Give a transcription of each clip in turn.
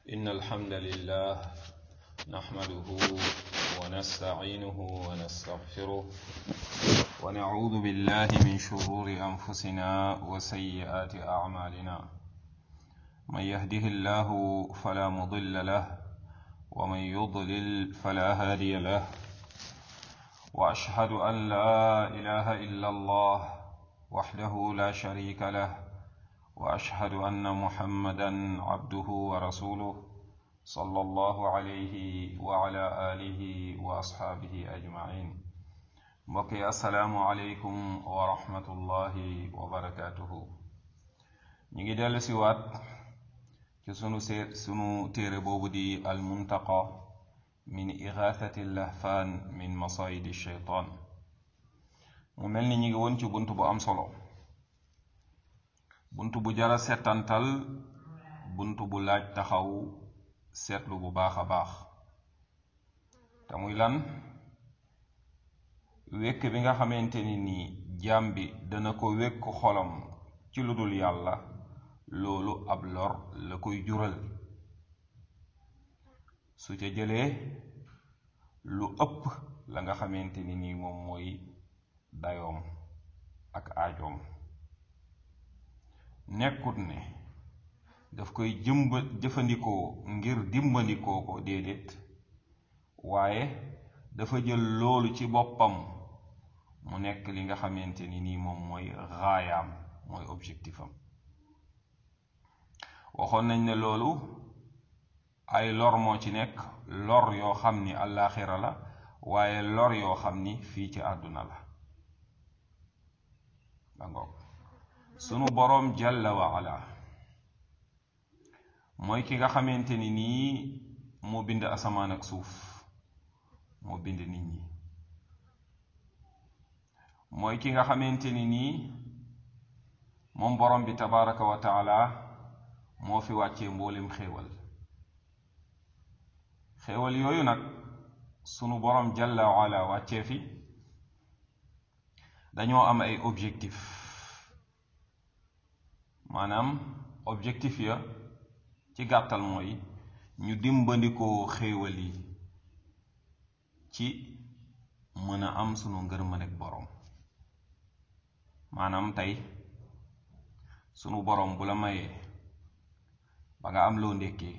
إن الحمد لله نحمده ونستعينه ونستغفره ونعوذ بالله من شرور أنفسنا وسيئات أعمالنا من يهده الله فلا مضل له ومن يضلل فلا هادي له وأشهد أن لا إله إلا الله وحده لا شريك له واشهد ان محمدا عبده ورسوله صلى الله عليه وعلى اله واصحابه اجمعين mbokki asalaamu aleykum wa rahmatullahi wa barakatuhu ñi ngi dellu si waat ci sunu see sunu téere boobu di almuntaqa min igathati lahfaan min masayidi sheytaan mu mel ni ñi ngi woon ci bunt bu am solo bunt bu jara setantal bunt bu laaj taxaw seetlu bu baax a baax te muy lan wékk bi nga xamante ni nii jaam bi dana ko wékk xolam ci lu dul yàlla loolu ab lor la koy jural su ca jëlee lu ëpp la nga xamante ni nii moom mooy dayoom ak aajoom nekkut ne daf koy jëmba jëfandikoo ngir dimbandikoo ko déedéet waaye dafa jël loolu ci boppam mu nekk li nga xamante ni nii moom mooy raayaam mooy objectif am waxoon nañ ne loolu ay lor moo ci nekk lor yoo xam ni àllaaxira la waaye lor yoo xam ni fii ci àdduna la ba ngoog sunu boroom jalla wa ala mooy ki nga xamante ni nii moo bind asamaan ak suuf moo bind nit ñi mooy ki nga xamante ni nii moom boroom bi tabaraka wa taala moo fi wàccee mboolem xéewal xéewal yooyu nag sunu boroom jalla wa ala wàccee fi dañoo am ay objectif maanaam objectif ya ci gàttal mooy ñu dimbandikoo xéewal yi ci mën a am sunu ngërmandeg boroom maanaam tey sunu boroom bu la mayee ba nga am loo ndékkee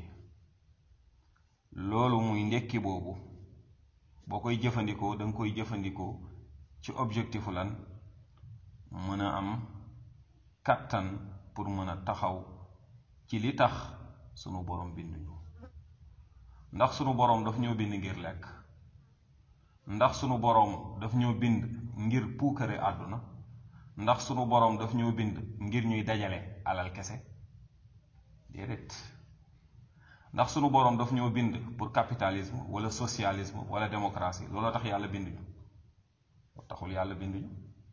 loolu muy ndékki boobu boo koy jëfandikoo danga koy jëfandikoo ci objectifu lan mën a am kàttan pour mën a taxaw ci li tax sunu boroom binduñu ndax sunu boroom daf ñoo bind ngir lekk ndax sunu boroom daf ñoo bind ngir puukare àdduna ndax sunu boroom daf ñoo bind ngir ñuy dajale alal kese déedéet ndax sunu boroom daf ñoo bind pour capitalisme wala socialisme wala démocratie looloo tax yàlla binduñu taxul yàlla binduñu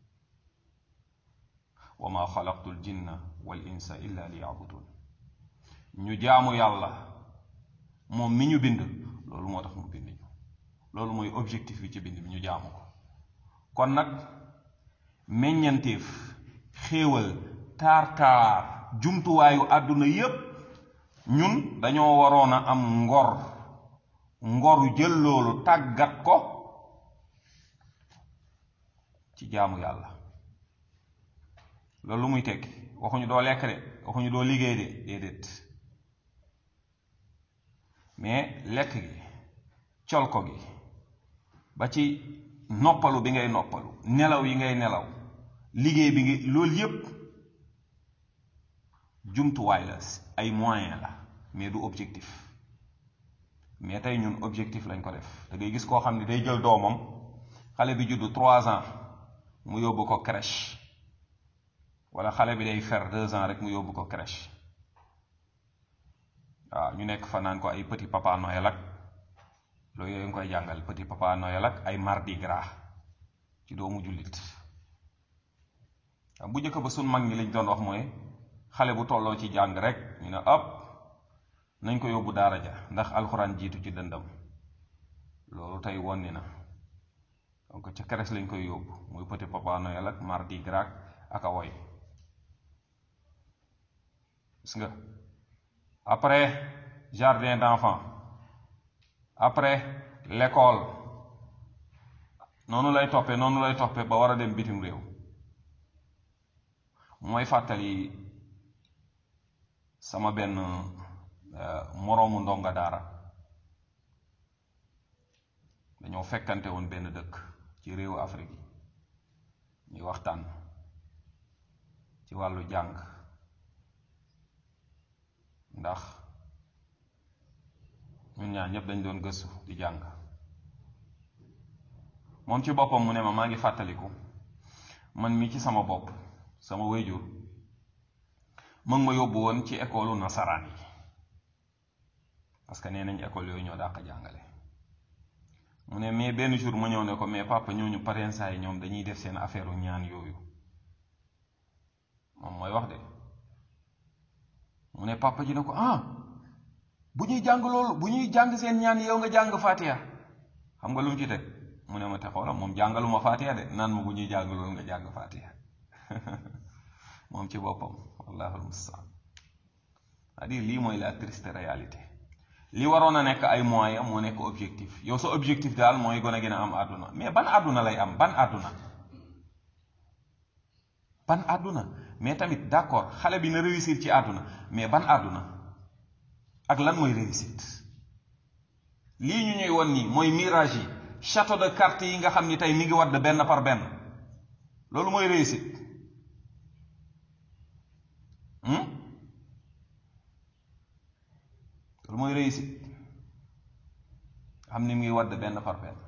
wa ma xalaqtul jinna wal insa illa li yabudun ñu jaamu yàlla moom mi ñu bind loolu moo tax mu bind ñu loolu mooy objectif bi ci bind bi ñu jaamu ko kon nag meññanteef xéewal taar-taar jumtuwaayu àdduna yépp ñun dañoo waroon a am ngor ngoru jël loolu tàggat ko ci jaamu yàlla loolu lu muy tekki waxuñu doo lekk de waxuñu doo liggéey de déedéet mais lekk gi col ko gi ba ci noppalu bi ngay noppalu nelaw yi ngay nelaw liggéey bi ngi loolu yépp jumtuwaay la ay moyen la mais du objectif mais tey ñun objectif lañ ko def da ngay gis koo xam ne day jël doomam xale bi juddu trois ans mu yóbbu ko crèche wala xale bi day fer deux ans rek mu yóbbu ko crèche waaw ñu nekk fa naan ko ay petit papa Noël ak loolu yooyu nga koy jàngal petit papa Noël ak ay mardi gras ci doomu jullit bu njëkk ba sun mag ñi lañ doon wax mooy xale bu tolloo ci jàng rek ñu ne ëpp nañ ko yóbbu daara ja ndax alxuraan jiitu ci dëndam loolu tey wonni na donc ca crèche lañ koy yóbbu muy petit papa Noël ak mardi gras ak a woy gis nga après jardin d'enfants après l'école noonu lay toppe noonu lay toppe ba war a dem bitim réew mooy fàttali sama benn moroomu ndonga daara dañoo fekkante woon benn dëkk ci réewu Afrique yi ñuy waxtaan ci wàllu jàng ndax ñun ñaar ñëpp dañ doon gëstu di jàng moom ci boppam mu ne ma maa ngi fàttaliku man mi ci sama bopp sama wéyjur mu ngi ma yóbbu woon ci école nasaraan yi parce que nee nañ école yooyu ñoo dàq jàngale mu ne mais benn jour ma ñëw ne ko mais papa ñooñu parents yi ñoom dañuy def seen affaire u ñaan yooyu moom mooy wax de mu ne papa ji ne ko ah bu ñuy jàng loolu bu ñuy jàng seen ñaan yow nga jàng Fatiha xam nga lu mu ci teg mu ne ma te xoola moom jàngaluma Fatiha de naan ma bu ñuy jàng loolu nga jàng Fatiha moom ci boppam wallaahu mustaan c'est-à-dire lii mooy la triste réalité li waroon a nekk ay moyens moo nekk objectif yow sa objectif daal mooy gën a gën a am àdduna mais ban àdduna lay am ban àdduna ban àdduna mais tamit d'accord xale bi na réussir ci àdduna mais ban àdduna ak lan mooy réussite lii ñu ñuy won nii mooy mirage yi château de cartes yi nga xam ni tey mi ngi wadd benn par benn loolu mooy réussite loolu mooy réussite xam ni mu ngi wadd benn par benn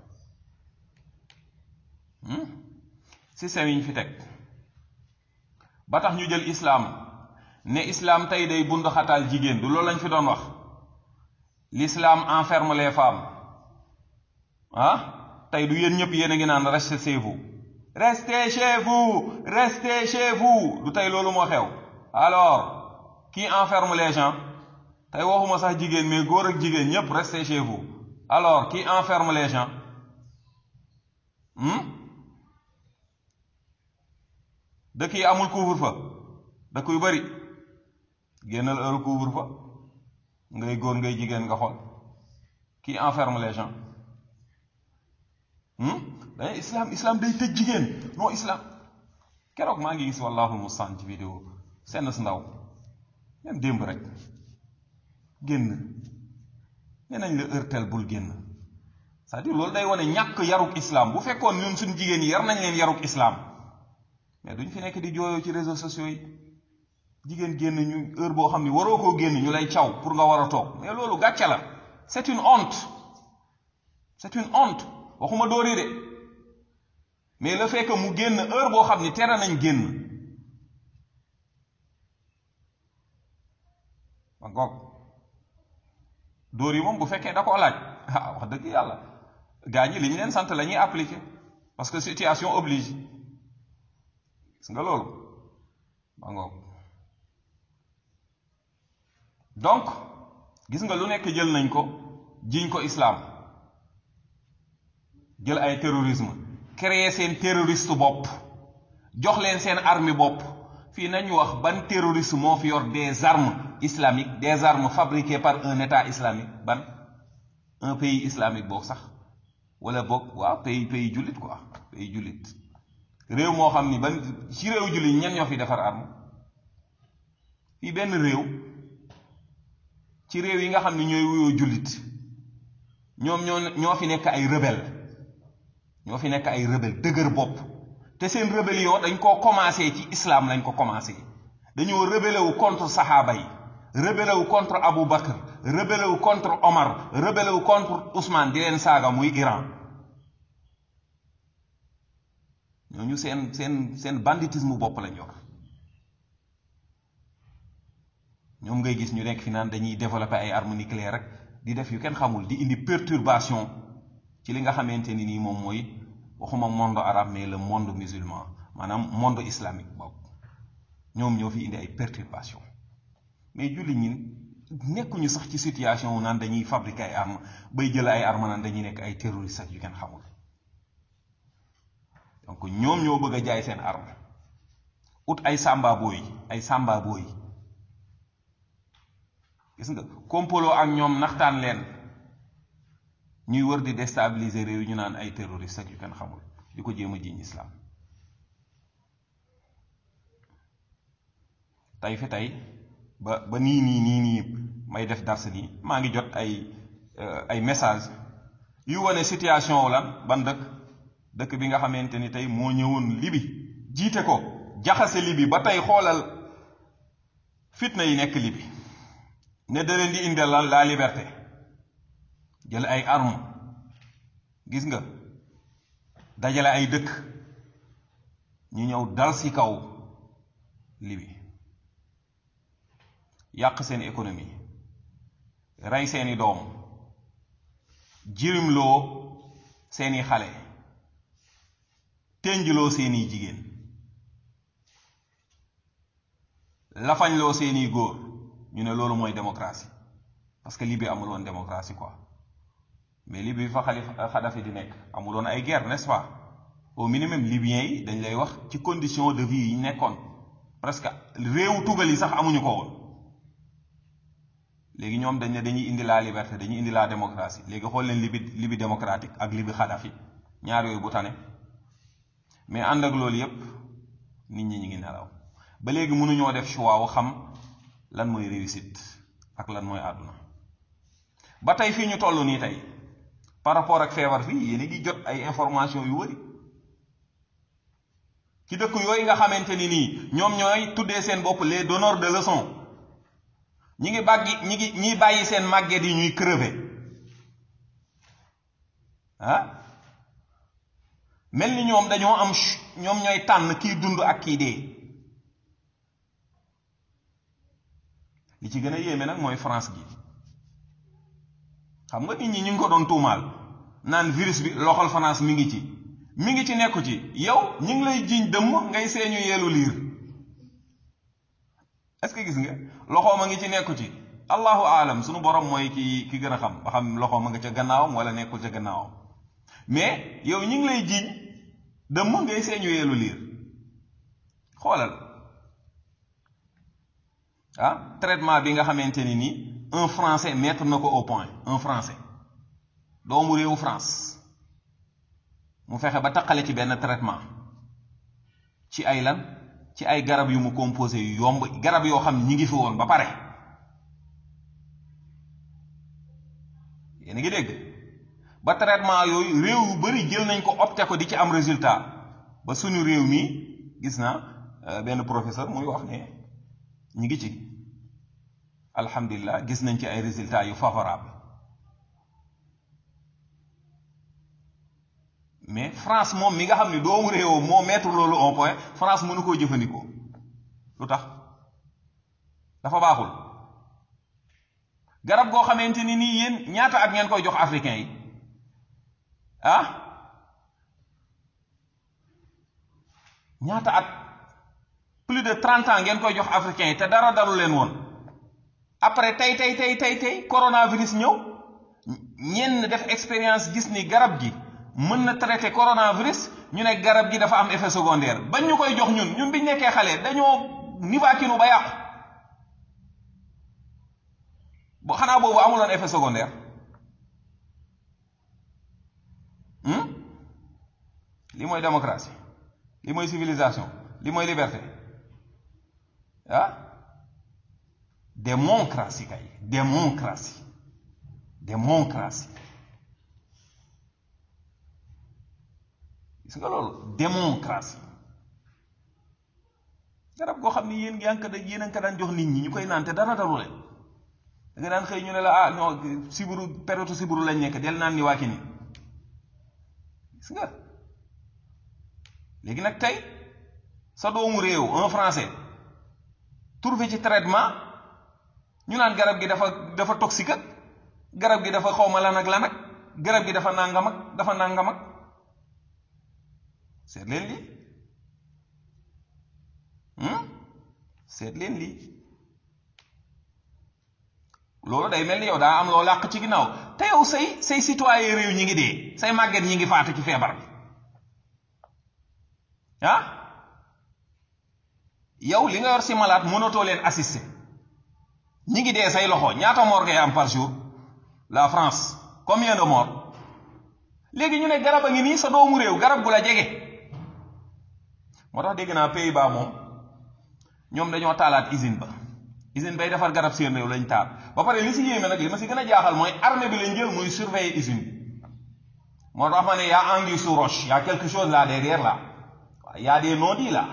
système yi ñu fi teg ba tax ñu jël islaam ne islaam tey day bund xataal jigéen du loolu lañ fi doon wax l'islam enferme les femmes ah tey du yéen ñëpp yéen a ngi naan restez chez vous restez chez vous restez chez vous du tey loolu moo xew alors qui enferme les gens tey waxuma sax jigéen mais góor ak jigéen ñëpp restez chez vous alors qui enferme les gens dëkk yi amul couvre-feu dëkk yu bari génnal heure couvre-feu ngay góor ngay jigéen nga xool qui enferme les gens dañuy islam islam day tëj jigéen non islam keroog maa ngi gis wallaahu mustaan ci vidéo seen si ndaw même démb rek génn nee nañ la heurtel bul génn c'est-à-dire loolu day wane ñàkk yaruk islam bu fekkoon ñun suñ jigéen yi yar nañ leen yaruk islam mais duñ fi nekk di jooyoo ci réseaux sociaux yi jigéen génn ñu heure boo xam ne waroo koo génn ñu lay caw pour nga war a toog mais loolu gàcce la c'est une honte c'est une honte waxuma dóori de mais le fait que mu génn heure boo xam ni tere nañ génn ba ngoog dóor yi moom bu fekkee da koo laaj ah wax dëgg yàlla gaa ñi li ñu leen sant la ñuy appliquer parce que situation oblige gis nga loolu ba ngoog donc gis nga lu nekk jël nañ ko jiñ ko islam jël ay terrorisme créer seen terroriste bopp jox leen seen armée bopp fii nañu wax ban terroriste moo fi yor des armes islamiques des armes fabriquées par un état islamique ban un pays islamique boog sax wala boog waaw pays pays jullit quoi pays jullit réew moo xam ni ban ci réew jullit ñen ñoo fi defar arme fii benn réew ci réew yi nga xam ni ñooy wuyoo jullit ñoom ñoo ñoo fi nekk ay rebelle ñoo fi nekk ay rebelle dëgër bopp te seen rébellion dañ koo commencé ci islam lañ ko commencé dañoo rebellé wu contre saxaaba yi rebellé wu contre Abu Bakr rebellé wu contre Omar rebellé wu contre Ousmane di leen saaga muy Iran ñooñu seen seen seen banditisme bopp lañ yor ñoom ngay gis ñu nekk fi naan dañuy développer ay armes nucléaires rek di def yu kenn xamul di indi perturbation ci li nga xamante ni nii moom mooy waxuma monde arabe mais le monde musulman maanaam monde islamique boobu ñoom ñoo fi indi ay perturbation mais julli ñin nekkuñu sax ci situation wu naan dañuy fabriquer ay armes bay jël ay armes naan dañuy nekk ay terroristes ak yu kenn xamul donc ñoom ñoo bëgg a jaay seen arme ut ay samba booy ay samba booy gis nga kompaloo ak ñoom naxtaan leen ñuy wër di déstabiliser réew ñu naan ay terroriste ak yu kenn xamul di ko jéem a jiiñ islam tey fi tey ba ba nii nii nii nii may def dars nii maa ngi jot ay ay message yu wane situation wu lan ban dëkk dëkk bi nga xamante ni tey moo ñëwoon libi jiite ko jaxase libi ba tey xoolal fitna yi nekk libi ne da leen di indil lan la liberté jël ay arme gis nga dajale ay dëkk ñu ñëw dal ci kaw libi yàq seen économie rey seeni doom jirimloo seeni xale ténjloo seeni jigéen lafañloo seeni góor ñu ne loolu mooy démocratie parce que Libye amul woon démocratie quoi mais Libye fa xalif Kadhafi di nekk amul woon ay guerre n'est-ce pas au minimum libyens yi dañ lay wax ci condition de vie yi nekkoon presque réewu tugal yi sax amuñu ko woon léegi ñoom dañ ne dañuy indi la liberté dañuy indi la démocratie léegi xool leen Libye Libye démocratique ak Libye Kadhafi ñaar yooyu bu tane mais ànd ak loolu yépp nit ñi ñu ngi nelaw ba léegi mënuñoo def choix wu xam lan mooy réussite ak lan mooy àdduna ba tey fii ñu toll nii tey par rapport ak feebar fii yéen a ngi jot ay information yu wëri ci dëkk yooyu nga xamante ni nii ñoom ñooy tuddee seen bopp les donneurs de leçons ñi ngi bàggi ñi ngi ñiy bàyyi seen màgget yi ñuy crever ah mel ni ñoom dañoo am ñoom ñooy tànn kiy dund ak kiy dee li ci gën a yéeme nag mooy France gi xam nga nit ñi ñu ngi ko doon tuumaal naan virus bi loxol France mi ngi ci mi ngi ci nekku ci yow ñu ngi lay jiiñ dëmm ngay seeñu yeelu liir est-ce que gis nga loxoom a ngi ci nekku ci allahu aalam sunu borom mooy ki ki gën a xam ba xam loxoom a nga ca gannaawam wala nekkul ca gannaawam mais yow ñu ngi lay jiiñ dëmm ngay seeñu yeelu liir xoolal ah traitement bi nga xamante ni nii un français mettre na ko au point un français doomu réewu France mu fexe ba taqale ci benn traitement ci ay lan ci ay garab yu mu composé yu yomb garab yoo xam ne ñi ngi fi woon ba pare yéen a ngi dégg ba traitement yooyu réew yu bari jël nañ ko opté ko di ci am résultat ba suñu réew mi gis naa benn professeur muy wax ne ñi ngi ci alhamdulilah gis nañ ci ay résultats yu favorable mais France moom mi nga xam ne doomu réewam moo mettre loolu au point France mënu koo jëfandikoo lu tax dafa baaxul garab goo xamante ni nii yéen ñaata at ngeen koy jox africain yi ah ñaata at plus de trente ans ngeen koy jox africain yi te dara dalu leen woon après tey tey tey tey tey coronavirus ñëw ñenn def expérience gis ni garab gi mën na traité coronavirus ñu ne garab gi dafa am effet secondaire bañ ñu koy jox ñun ñun biñ nekkee xale dañoo nivaquinu ba yàqu bo xanaa boobu amuloon effet secondaire li mooy démocratie li mooy civilisation li mooy liberté ah démocratie kay démocratie démocratie gis nga loolu démocratie garab goo xam ne yéen yaa ngi ko yéen a ngi ko daan jox nit ñi ñu koy naan te dara dalu leen da nga daan xëy ñu ne la ah non siburu période siburu lañ nekk del naan ni waa ki ni gis nga léegi nag tey sa doomu réew un français trouvé ci traitement ñu naan garab gi dafa dafa toxique ak garab gi dafa xawma lan ak lan ak garab gi dafa nangam ak dafa nangam ak seet leen lii seet leen lii loolu day mel ni yow daa am loo làq ci ginnaaw te yow say say citoyen réew ñi ngi dee say màgget ñi ngi faatu ci feebar bi ah yow li nga yor si malade mënatoo leen assister ñi ngi dee say loxo ñaata mort ngay am par jour la France combien de morts léegi ñu ne garab a ngi nii sa doomu réew garab gu la jege moo tax dégg naa Pays-Bas moom ñoom dañoo taalaat usine ba usine bay defar garab seen réew lañ taal ba pare li si yéeme nag li ma si gën a jaaxal mooy armée bi lañ jël muy surveiller usine bi moo tax ma ne y a anguille sous roche y a quelque chose là derrière là waaw y a des non-dits là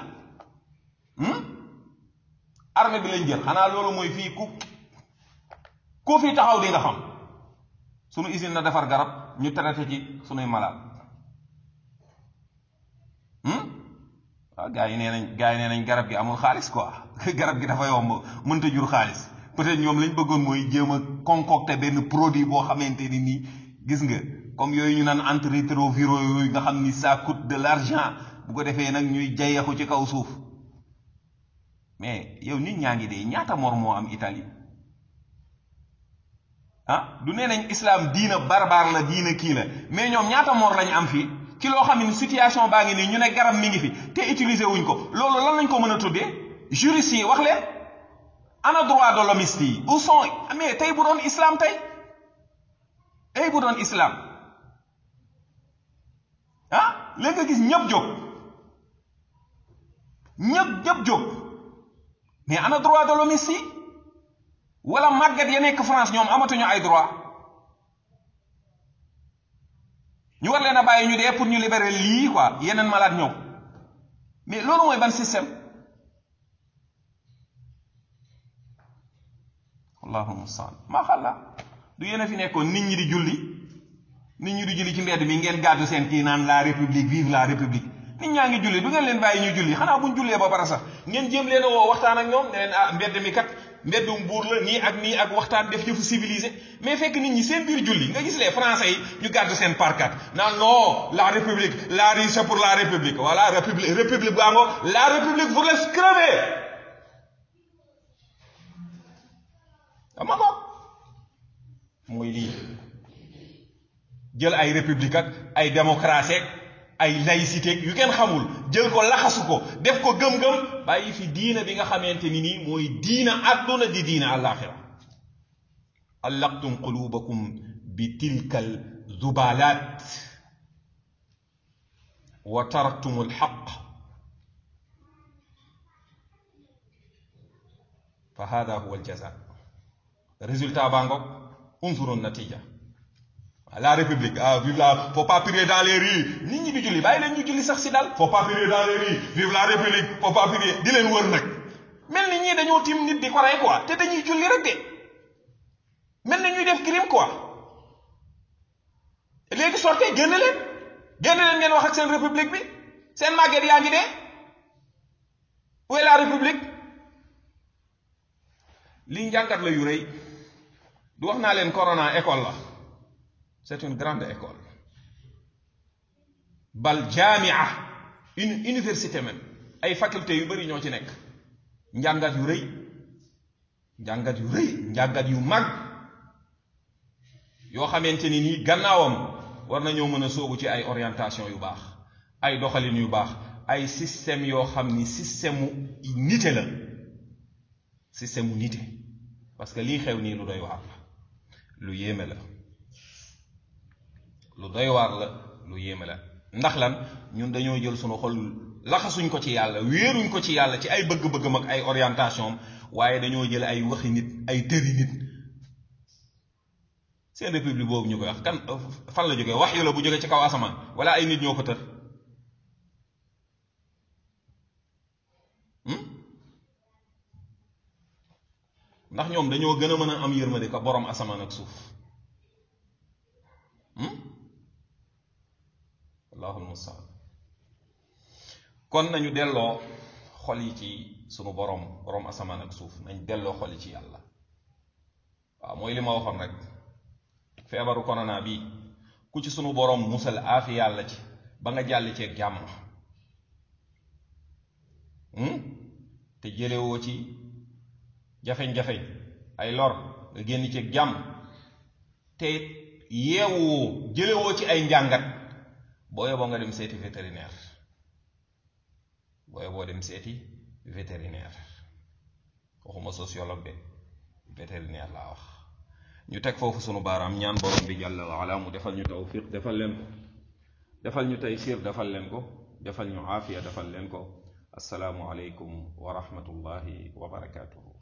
armée bi lañ jël xanaa loolu mooy fii ku ku fi taxaw di nga xam sunu usine na defar garab ñu traité ci sunuy malade waaw gars yi nee nañ gars yi nee nañ garab gi amul xaalis quoi garab gi dafa yomb mënta jur xaalis peut-être ñoom lañ bëggoon mooy jéem a concocter benn produit boo xamante ni nii gis nga comme yooyu ñu naan antirétroviraux yooyu nga xam ni ça coûte de l'argent bu ko defee nag ñuy jayaxu ci kaw suuf mais yow nit ñaa ngi dee ñaata mor moo am Italie ah du nee nañ islam diina barbar la diina kii la mais ñoom ñaata mor lañ am fii ci loo xam ne situation baa ngi nii ñu ne garab mi ngi fi te utiliser wuñ ko loolu lan lañ ko mën a tuddee juristes yi wax leen ana droit de l'hommiste yi où sont mais tey bu doon islam tey tey bu doon islam ah léegi nga gis ñëpp jóg ñëpp ñëpp jóg mais ana droit de l'hommiste yi wala màggat ya nekk France ñoom amatuñu ay droit ñu war leen a bàyyi ñu dee pour ñu libérer lii quoi yeneen malade ñëw mais loolu mooy ban système allahu mustaan maa xalla du yéen a fi nekkoon nit ñi di julli nit ñi di julli ci mbedd mi ngeen gàddu seen kii naan la république vive la république nit ñaa ngi julli du ngeen leen bàyyi ñu julli xanaa buñ jullee ba pare sax ngeen jéem leen a woo waxtaan ak ñoom ne leen ah mbedd mi kat mbeddum buur la nii ak nii ak waxtaan def yëfu civilisé mais fekk nit ñi seen biir julli nga gis les français yi ñu gàddu seen parkat naan non la république la rue c'est pour la république voilà république république bu ango la république vous laisse crever ama ko mooy lii jël ay république ak ay démocratie ak ay laïcité yu kenn xamul jël ko laxasu ko def ko gëm-gëm bàyyi fi diina bi nga xamante ni nii mooy diina àdduna di diina àllaaxira allaqtum qulubakum bi tilkal zubalat wa taraktum alxaq fa hada huwa aljaza résultat baa ngoog unzuru natija la république ah vive la faut pas prier dans les rues nit ñi di julli bàyyi leen ñu julli sax si dal faut pas prier dans les rues vive la république faut pas prier di leen wër nag mel ni ñii dañoo tim nit di ko rey quoi te dañuy julli rek de mel ni ñuy def crime quoi léegi sortee génn leen génn leen ngeen wax ak seen république bi seen màgget yaa ngi dee où est la république lii njàngat la yu rëy du wax naa leen corona école la c'est une grande école bal jamia une université même ay faculté yu bari ñoo ci nekk njàngat yu rëy njàngat yu rëy njàngat yu mag yoo xamante ni nii gannaawam war nañoo mën a soobu ci ay orientation yu baax ay doxalin yu baax ay système yoo xam ni système mu nite la système mu nite parce que lii xew nii lu doy waar la lu yéeme la lu doy waar la lu yéeme la ndax lan ñun dañoo jël sunu xol laxasuñ ko ci yàlla wéeruñ ko ci yàlla ci ay bëgg-bëggam ak ay orientation waaye dañoo jël ay waxi nit ay tëri nit seen république boobu ñu koy wax kan fan la jógee wax yu la bu jógee ci kaw asamaan wala ay nit ñoo ko tër ndax ñoom dañoo gën a mën a am yërmande ko borom asamaan ak suuf allahul mustaan kon nañu delloo xol yi ci sunu borom borom asamaan ak suuf nañ delloo xol yi ci yàlla waaw mooy li ma waxoon rek feebaru corona bi ku ci sunu borom musal aafi yàlla ci ba nga jàll ceeg jàmm te jëlewoo ci jafeñ-jafeñ ay lor nga génn ceeg jàmm te yeewoo jëlewoo ci ay njàngat boo yeboo nga dem seeti vétérinaire boo yeboo dem seeti vétérinaire waxuma sociologue de vétérinaire laa wax ñu teg foofu sunu baaraam ñaan borom bi jàlla wa ala mu defal ñu tawfiq defal leen ko defal ñu taysir defal leen ko defal ñu aafiya defal leen ko assalaamu aleykum wa rahmatullahi wa barakatuhu